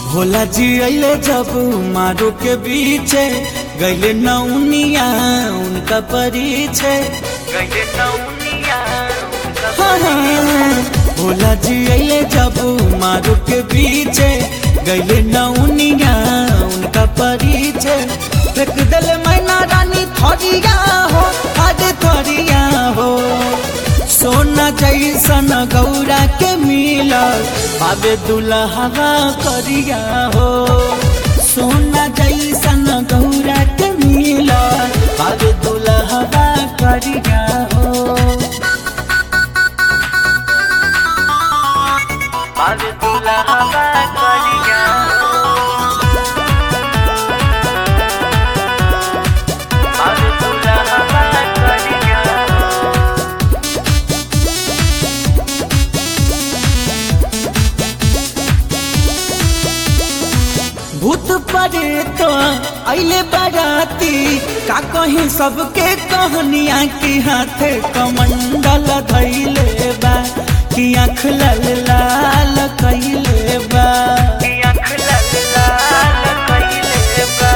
भोला जी अले जब मारो के बीचे गैले नौनिया उनका परिचय गैले नौनिया हाँ, हाँ, भोला जी अले जब मारो के बीचे गैले नौनिया उनका परिचय फेंक दिल मैना रानी थरिया हो अरे थरिया हो सोना जैसन गौरा के मिलल पावे दुल्हवा करिया हो सोना जैसन गौरा के मिलल पावे दुल्हवा करिया हो पावे दुल्हवा करिया पावे दुल्हवा करिया भूत परे तो अले बराती का कहीं सबके कहनिया की हाथे कमंडल धैले बा कि आँख लाल लाल कैले बा कि आँख लाल लाल कैले बा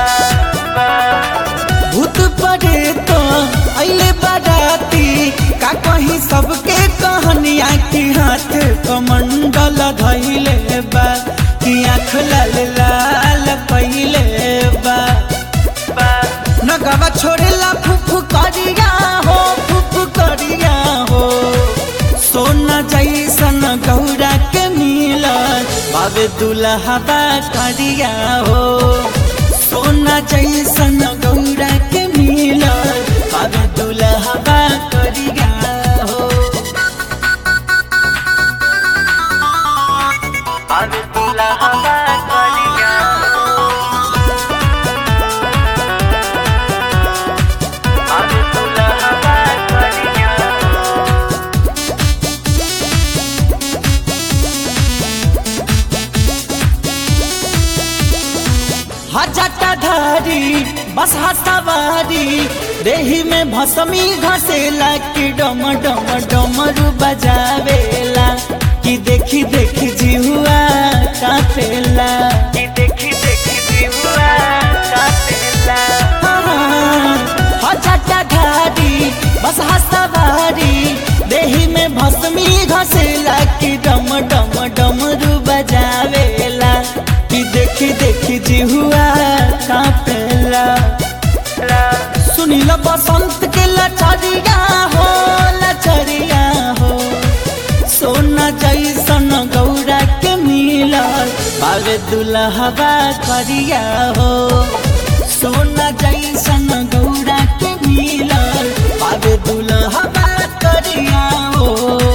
भूत परे तो अले बराती का कहीं सबके कहनिया की हाथ कमंडल धैले बा कि आँख लाल लाल पहिले बा नगवा छोड़ेला फुफु करिया हो फुफु करिया हो सोना जैसन गौरा के मिलल बाबे दुल्हबा करिया हो सोना जैसन गौरा के मिलल बाबे दुल्हबा करिया हो बाबे दुल्हबा करिया बाबे दुल्हबा करिया हजटा धारी बस हसवारी देही में भसमी घसेला कि डम डम डमरू बजावेला कि देखी देखी जिहुआ कापेला कि देखी देखी जिहुआ कापेला हजटा धारी बस हसवारी देही में भसमी घसेला कि डम डम डमरू बजावेला कि देखी देखी जिहुआ कापेला सुनील बसंत के लचरिया हो लचरिया हो सोना जैसन गौरा के मिलल बावे दुल्हबा करिया हो सोना जैसन गौरा के मिलल बावे दुल्हबा करिया हो